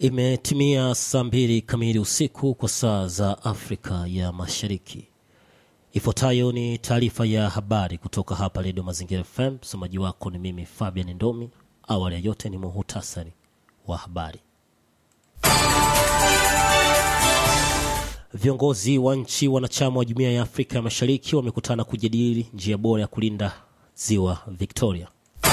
Imetimia saa mbili kamili usiku kwa saa za Afrika ya Mashariki. Ifuatayo ni taarifa ya habari kutoka hapa Redio Mazingira FM. Msomaji wako ni mimi Fabian Ndomi. Awali ya yote ni muhutasari wa habari. Viongozi wa nchi wanachama wa Jumuiya ya Afrika ya Mashariki wamekutana kujadili njia bora ya kulinda ziwa Victoria.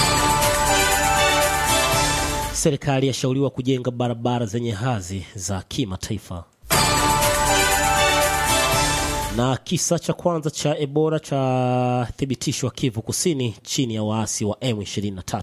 Serikali yashauriwa kujenga barabara zenye hadhi za kimataifa. Na kisa cha kwanza cha Ebola cha thibitishwa Kivu Kusini chini ya waasi wa M23.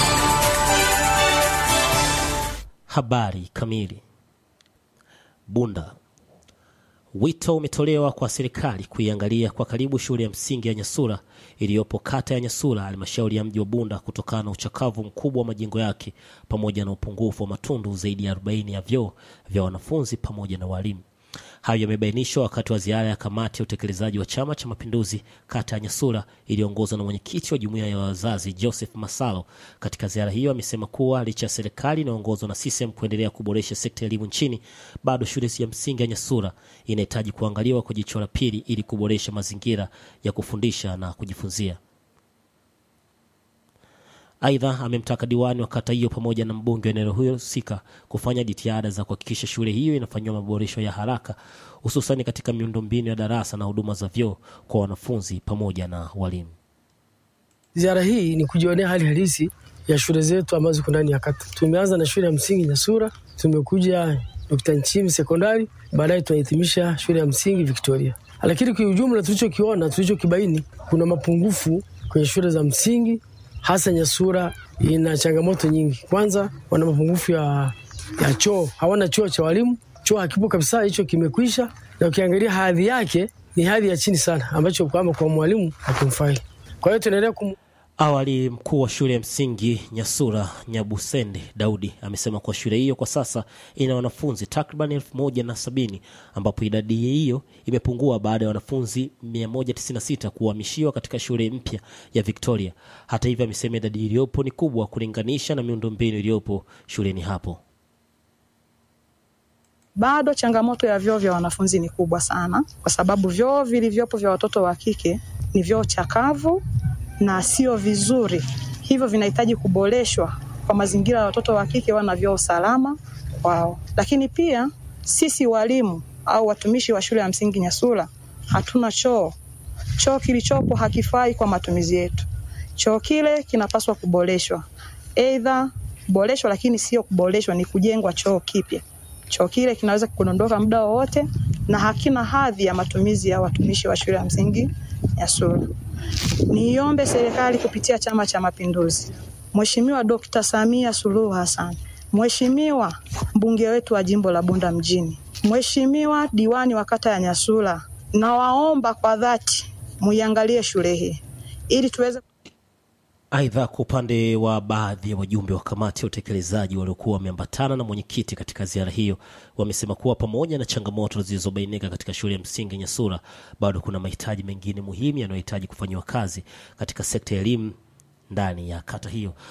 Habari kamili. Bunda. Wito umetolewa kwa serikali kuiangalia kwa karibu shule ya msingi ya Nyasura iliyopo kata ya Nyasura, halmashauri ya mji wa Bunda, kutokana na uchakavu mkubwa wa majengo yake pamoja na upungufu wa matundu zaidi ya 40 ya vyoo vya wanafunzi pamoja na walimu. Hayo yamebainishwa wakati wa ziara ya kamati ya utekelezaji wa Chama cha Mapinduzi kata ya Nyasura iliyoongozwa na mwenyekiti wa jumuiya ya wazazi Joseph Masalo. Katika ziara hiyo, amesema kuwa licha ya serikali inayoongozwa na CCM kuendelea kuboresha sekta ya elimu nchini, bado shule ya msingi ya Nyasura inahitaji kuangaliwa kwa jicho la pili ili kuboresha mazingira ya kufundisha na kujifunzia. Aidha, amemtaka diwani wa kata hiyo pamoja na mbunge wa eneo hilo husika kufanya jitihada za kuhakikisha shule hiyo inafanyiwa maboresho ya haraka, hususani katika miundombinu ya darasa na huduma za vyoo kwa wanafunzi pamoja na walimu. Ziara hii ni kujionea hali halisi ya shule zetu ambazo ziko ndani ya kata. Tumeanza na shule ya msingi Nyasura, tumekuja Dr. Nchimi sekondari, baadaye tunahitimisha shule ya msingi Victoria. Lakini kwa ujumla, tulichokiona tulichokibaini, kuna mapungufu kwenye shule za msingi hasa Nyasura ina changamoto nyingi. Kwanza, wana mapungufu ya, ya choo, hawana choo cha walimu, choo hakipo kabisa, hicho kimekwisha, na ukiangalia hadhi yake ni hadhi ya chini sana, ambacho kwamba kwa mwalimu hakimfai. Kwa hiyo tunaendelea kum... Awali mkuu wa shule ya msingi Nyasura Nyabusende Daudi amesema kuwa shule hiyo kwa sasa ina wanafunzi takriban elfu moja na sabini ambapo idadi hiyo imepungua baada ya wanafunzi 196 kuhamishiwa katika shule mpya ya Victoria. Hata hivyo, amesema idadi iliyopo ni kubwa kulinganisha na miundombinu iliyopo shuleni hapo. Bado changamoto ya vyoo vya wanafunzi ni kubwa sana, kwa sababu vyoo vilivyopo vya watoto wa kike ni vyoo chakavu na sio vizuri, hivyo vinahitaji kuboreshwa kwa mazingira ya watoto wa kike wana vyoo salama kwao. Lakini pia sisi walimu au watumishi wa shule ya msingi Nyasura hatuna choo. Choo kilichopo hakifai kwa matumizi yetu. Choo kile kinapaswa kuboreshwa, aidha kuboreshwa, lakini sio kuboreshwa, ni kujengwa choo kipya. Choo kile kinaweza kudondoka muda wowote na hakina hadhi ya matumizi ya watumishi wa shule ya msingi Nyasura. Niombe serikali kupitia Chama cha Mapinduzi, Mheshimiwa Dkt. Samia Suluhu Hassan, Mheshimiwa mbunge wetu wa jimbo la Bunda mjini, Mheshimiwa diwani wa kata ya Nyasura, nawaomba kwa dhati muiangalie shule hii ili tuweze Aidha, kwa upande wa baadhi ya wajumbe wa kamati ya utekelezaji waliokuwa wameambatana na mwenyekiti katika ziara hiyo, wamesema kuwa pamoja na changamoto zilizobainika katika shule ya msingi Nyasura, bado kuna mahitaji mengine muhimu yanayohitaji kufanyiwa kazi katika sekta ya elimu ndani ya kata hiyo.